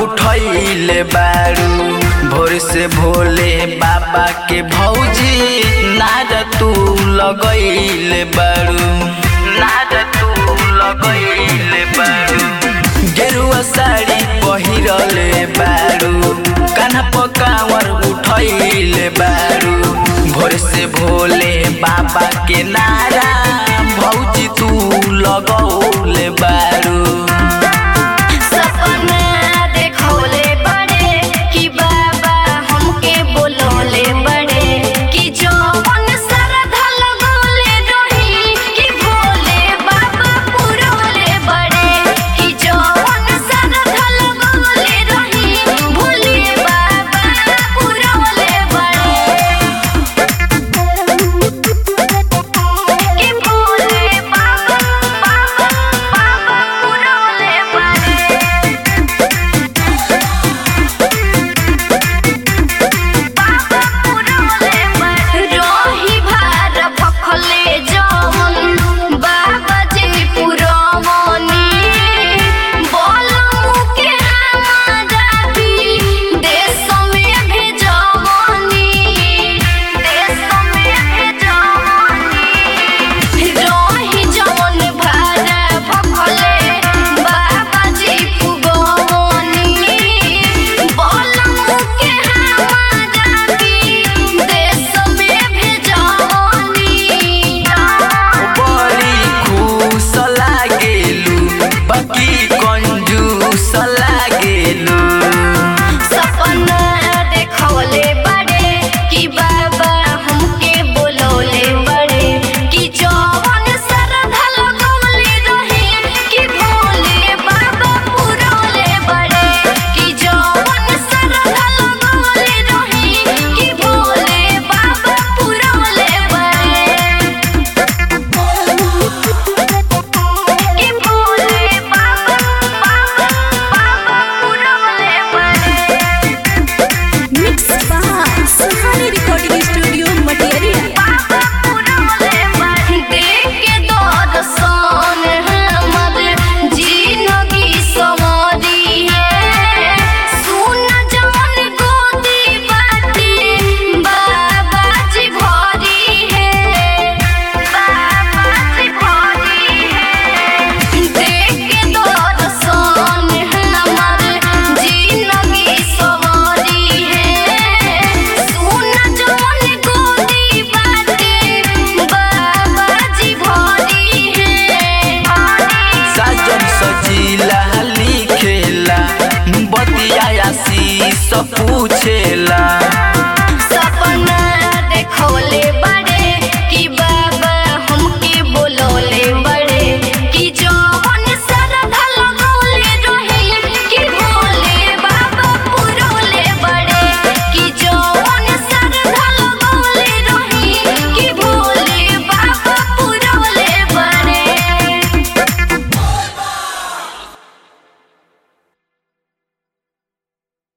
उठैले बारू भोर से भोले बाबा के भौजी नाद तू लगैले बारू नाद तू लगैले बारू गेरुआ साड़ी पहिरले बारू कान्हा पकावर उठैले बारू भोर से भोले बाबा के नारा भौजी तू लगौले बारू सपना देखौले बड़े कि बाबा हमके बोलौले बड़े कि जौन श्रद्धा लगौले रही कि भोले बाबा पुरौले बड़े कि जौन श्रद्धा लगौले रही भोले बाबा पुरौले बड़े कि भोले बाबा बाबा बाबा पुरौले बड़े रही भार भखले जवन बाबा जी पुरवनी बोलमु के हमारा भी देश में भेजवनी देश में भेजवनी रही जवन भार भखले बाबा जी पुगवनी बोलमु के हमारा भी देश में भेजवनी बड़ी खुश लागेलू बाकी कौन